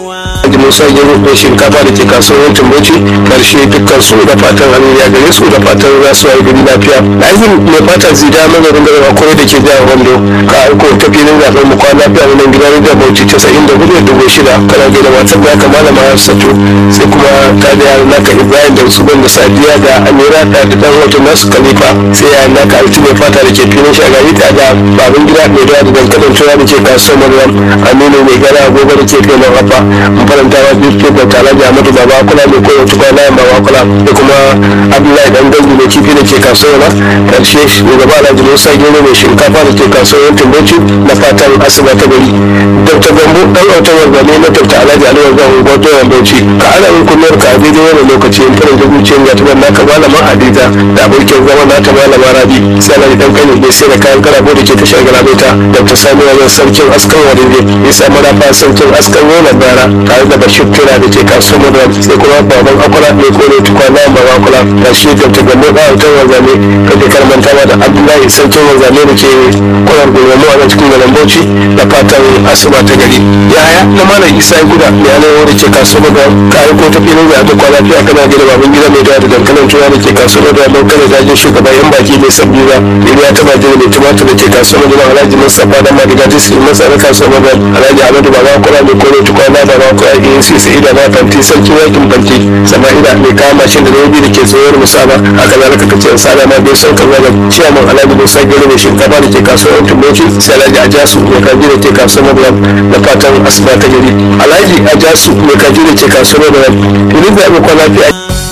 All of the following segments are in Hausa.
Alhaji Musa Gero ko shinkafa da ke kasuwar Tumboci karshe dukkan su da fatan hannu ya gare su da fatan za su yi gari lafiya. Lazim mai fata zida mazarin garin akwai da ke jihar Wando ka aiko ta filin zaɓen mu kwana lafiya wannan gidan da Bauchi casa'in da hudu da dubu shida kana gaida matar da aka malama Hafsatu sai kuma ta da yaran naka Ibrahim da su da Sadiya da Amira da da dan wato nasu Khalifa sai yaran naka Alti mai fata da ke filin shagari ta da babin gida mai da dankalin tura da ke kasuwar Maryam Aminu mai gara agogo da ke filin Rafa mun faranta wa biyu da tare da Ahmadu Baba kula mai koyar tukwa layin Baba kula da kuma Abdullahi dan gangu mai kifi da ke kasuwar na karshe shugaba Alhaji Musa Gero mai shinkafa da ke kasuwar Tumboci na fatan asuba ta gari Dr. Gambo dan autar wargane na Dr. Alhaji Ali Wargan Gwato Bauchi ka ana yin kullum ka daidai wani lokaci in fara da zuciyar ga tuban naka malama Hadiza da abokin zama nata malama Rabi sai Alhaji dan kane bai sai da kayan karabo da ke tashar garabaita Dr. Sani Wajen sarkin askan wadinde ya samu rafa sarkin askan yola bara tare da Bashir Tura da ke kasuwar Madara sai kuma baban akwala mai kone tukwana baba akwala da shi Dr. Gambo dan autar wargane ka ke karmanta da Abdullahi sarkin wargane da ke kwanar gurbamu a cikin garin Bauchi da fatan asuba ta gari yaya na malam isa ya guda ya ne wanda ke kasuwa da kayan ko tafi ne da kwana lafiya kana gida baban gida mai da dankalin tuwa da ke kasuwa da don kada dajin shugaban yan baki mai sabbi ba ya ta baje mai tumatur da ke kasuwa da alhaji mustapha da madiga ta su masa da kasuwa da alhaji ahmadu baba kula mai kore tukwana da ba kula da yin sisi ida na fanti sarki yakin fanti sama'ila mai kawo mashin da rabi da ke tsohuwar musaba haka zalika kace in sada ma bai son kaza da ciyaman alhaji musa gero mai shinkafa da ke kasuwar tumoci sai alhaji ajasu mai kaji da ke kasuwar da fatan asuba ta gari alhaji ajasu mai kaji da ke kasuwar da filin da abokan lafiya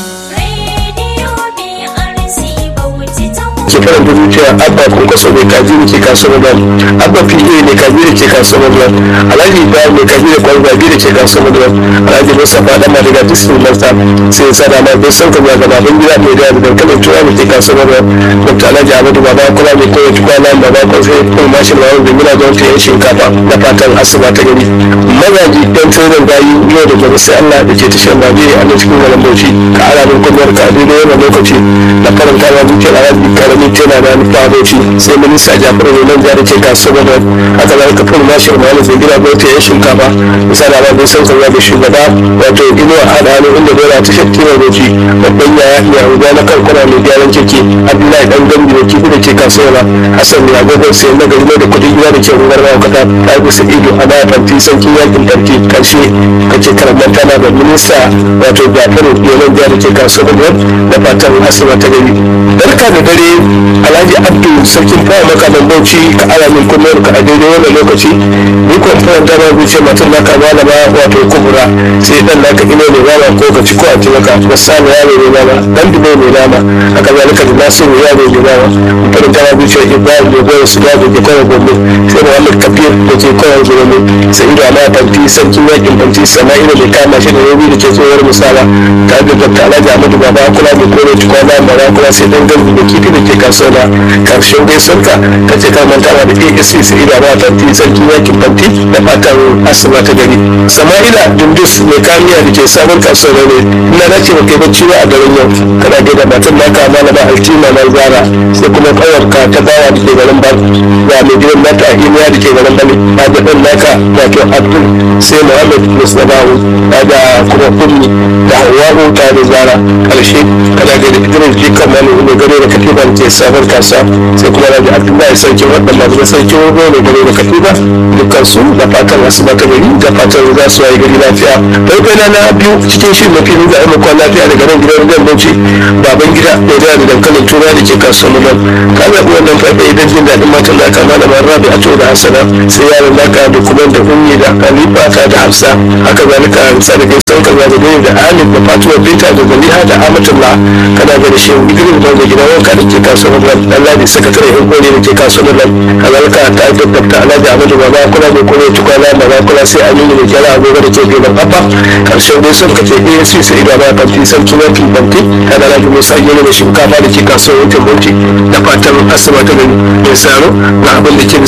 ke faranta zuciya abba kun kaso mai kaji da ke kasuwar da abba pa mai kaji da ke kasuwar da alhaji ibrahim mai kaji da kwarzabi da ke kasuwar da alhaji mustapha dan madiga district master sai ya sada ma bai son ka ga baban gida mai da dankalin tuwa da ke kasuwar da dr alhaji ahmadu baba kula mai koyar tukwana baba kwan sai kuma mashin mawar da gina don ta yin shinkafa da fatan asuba ta gari mazaji dan tsirin gayi yau da gobe sai allah da ke tashar babi a nan cikin garin bauchi ka ara min kwanyar ka daidai wannan lokaci da faranta ma zuciyar alhaji karamin tela na nufa bauchi sai minista jafaru ne nan jari ce kasuwar da haka za ka fara mashin mawar da gina don ta yin shinkafa misali a babin sun kanya da shugaba wato inuwa a da hannu inda dole ta shakki mai bauchi babban yaya iya rubuwa na kankana mai gyaran keke abdullahi dan gambi da kifi da ke kasuwar hassan ne agogon sayan na gari da kudin gida da ke rubar mawakata ta bisa ido a baya fanti sarkin yakin farki karshe kake karamar tana da minista wato jafaru yalan jihar ke kasuwar da fatan asuba ta gari barka da dare alhaji abdu sarkin fara maka da bauchi ka ala min kullum ka a daidai wannan lokaci ni ko fara da babu ce matan naka malama wato kubura sai dan naka ino ne nama ko ka ci ko a ci maka wasana yaro ne nama dan dubo ne nama haka zalika da nasiru yaro ne nama fara da babu ce ibrahim ne goyon su da ke kawai gombe sai muhammad kafir da ke kawai gombe sai ido ala fanti sarkin yakin fanti sama'ila mai kama shi da yobi da ke tsohuwar misala tare da dr alhaji ahmadu baba kula da kore tukwana baba kula sai dan gangu da kifi da ke kasuwa karshen gaisuwarka ta ce ka mantawa da asc sai ido ala fanti sarkin yakin fanti da fatan asuba ta gari sama'ila dundus mai kamiya da ke sabon kasuwa ne ina na ce kai bacci ba a garin yau kana gaida matan naka malama altima na zara sai kuma kawarka ta bawa da ke garin bar ga mai gidan naka iliya da ke garin bane ba da ɗan naka wato abdul sai muhammad musnabahu ba da kuma ummi da hawa'u ta da zara karshe kana gaida idris jikan mani mai gado da katiba da ke sabon kasuwa sai kuma da abdullahi sarki wadda masu sarki wani mai gado da katiba dukkan su da fatan asuba ta gari da fatan za su yi gari lafiya ɗaukai na na biyu cikin shirin mafi nuna aimakon lafiya daga nan gidan gidan bauchi baban gida mai da da dankalin tura da ke kasuwar nan ka zaɓi wannan faɗa idan jin daɗin matan da aka malama rabi a da hasana sai yaron naka da kuma da ummi da halifa ta da hafsa haka zalika hamsa da gaisuwan kaza da dai da alif da fatuwa binta da zaliha da amatullah kana ga da shi idris da da gidan wanka da ke kasuwar nan dan ladi sakatare yan kore da ke kasuwar nan kazalika ta da dr alhaji ahmadu baba kula da kore tukwana baba kula sai aminu da kyara agogo da ke gaban abba karshen dai sun kace asc sai ido ba fanti sarki mafi fanti kana da musa gero da shinkafa da ke kasuwar yankin bauchi da fatan asibiti da mai saro na abin da ke